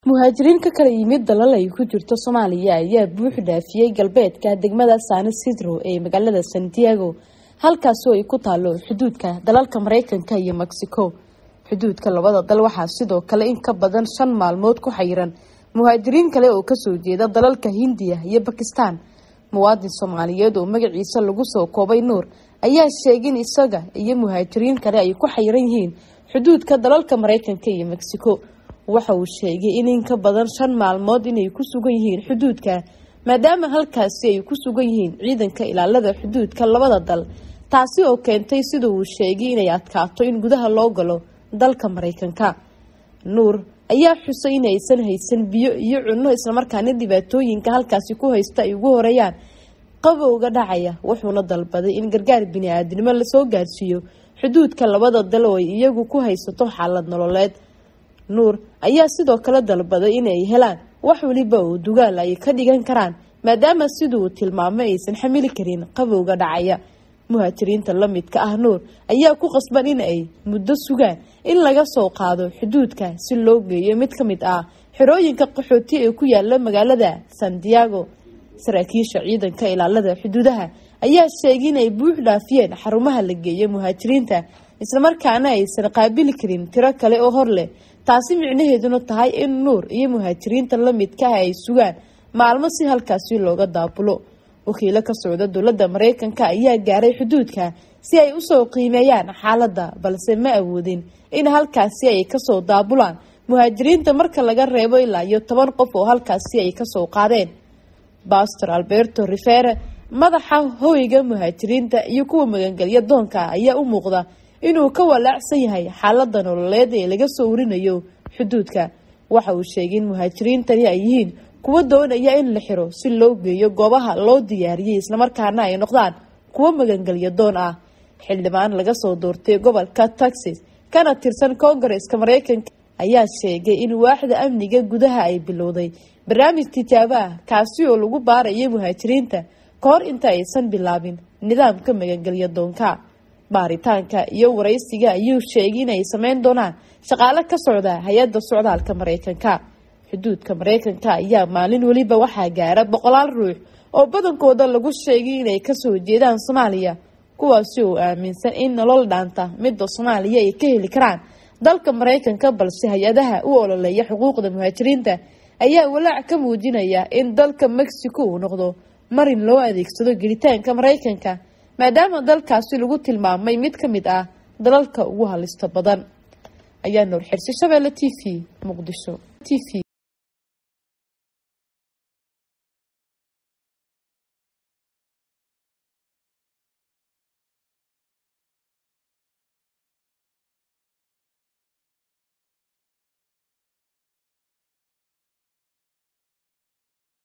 muhaajiriin ka kala yimid dalal ay ku jirto soomaaliya ayaa buux dhaafiyey galbeedka degmada san sidro ee magaalada santiago halkaasoo ay ku taalo xuduudka dalalka mareykanka iyo mexico xuduudka labada dal waxaa sidoo kale in ka badan shan maalmood ku xayiran muhaajiriin kale oo kasoo jeeda dalalka hindiya iyo bakistan muwaadin soomaaliyeed oo magaciisa lagu soo koobay nuur ayaa sheegay in isaga iyo muhaajiriin kale ay ku xayiran yihiin xuduudka dalalka mareykanka iyo mexico waxa uu sheegay in in ka badan shan maalmood inay ku sugan yihiin xuduudka maadaama halkaasi ay ku sugan yihiin ciidanka ilaalada xuduudka labada dal taasi oo keentay sida uu sheegay inay adkaato in gudaha loo galo dalka mareykanka nuur ayaa xusay inaysan haysan biyo iyo cunno islamarkaana dhibaatooyinka halkaasi ku haysta ay ugu horeeyaan qabowga dhacaya wuxuuna dalbaday in gargaar bini-aadnimo lasoo gaarsiiyo xuduudka labada dal oo ay iyagu ku haysato xaalad nololeed nuur ayaa sidoo kale dalbaday inay helaan wax waliba oo dugaal ay ka dhigan karaan maadaama sida uu tilmaamay aysan xamili karin qabowga dhacaya muhaajiriinta la midka ah nuur ayaa ku qasban in ay muddo sugaan in laga soo qaado xuduudka si loo geeyo mid ka mid ah xerooyinka qaxooti ee ku yaala magaalada santiago saraakiisha ciidanka ilaalada xuduudaha ayaa sheegay inay buux dhaafiyeen xarumaha la geeyo muhaajiriinta islamarkaana aysan qaabili karin tiro kale oo hor leh taasi micnaheeduna tahay in nuur iyo muhaajiriinta la midka ah ay sugaan maalmo si halkaasi looga daabulo wakiilo ka socda dowladda mareykanka ayaa gaaray xuduudka si ay usoo qiimeeyaan xaaladda balse ma awoodin in halkaasi ay kasoo daabulaan muhaajiriinta marka laga reebo ilaa iyo toban qof oo halkaasi ay kasoo qaadeen bastor alberto rivere madaxa hoyga muhaajiriinta iyo kuwa magangelya doonka ayaa u muuqda inuu ka walaacsan yahay xaalada nololeed ee laga soo warinayo xuduudka waxa uu sheegay in muhaajiriintani ay yihiin kuwa doonaya in la xiro si loo geeyo goobaha loo diyaariyey islamarkaana ay noqdaan kuwo magangelya doon ah xildhibaan laga soo doortay gobolka texas kana tirsan koongareska mareykanka ayaa sheegay in waaxda amniga gudaha ay bilowday barnaamij tijaabo ah kaasi oo lagu baarayo muhaajiriinta ka hor inta aysan bilaabin nidaamka magangelya doonka baaritaanka iyo waraysiga ayuu sheegay in ay sameyn doonaan shaqaale ka socda hay-adda socdaalka mareykanka xuduudka mareykanka ayaa maalin weliba waxaa gaara boqolaal ruux oo badankooda lagu sheegay inay kasoo jeedaan soomaaliya kuwaasi oo aaminsan in nolol dhaanta midda soomaaliya ay ka heli karaan dalka mareykanka balse hay-adaha u ololeeya xuquuqda muhaajiriinta ayaa walaac ka muujinaya in dalka mexico uu noqdo marin loo adeegsado gelitaanka mareykanka maadaama dalkaasi lagu tilmaamay mid ka mid ah dalalka ugu halista badan ayaa noor xirsi shabeelle t v muqdisho t v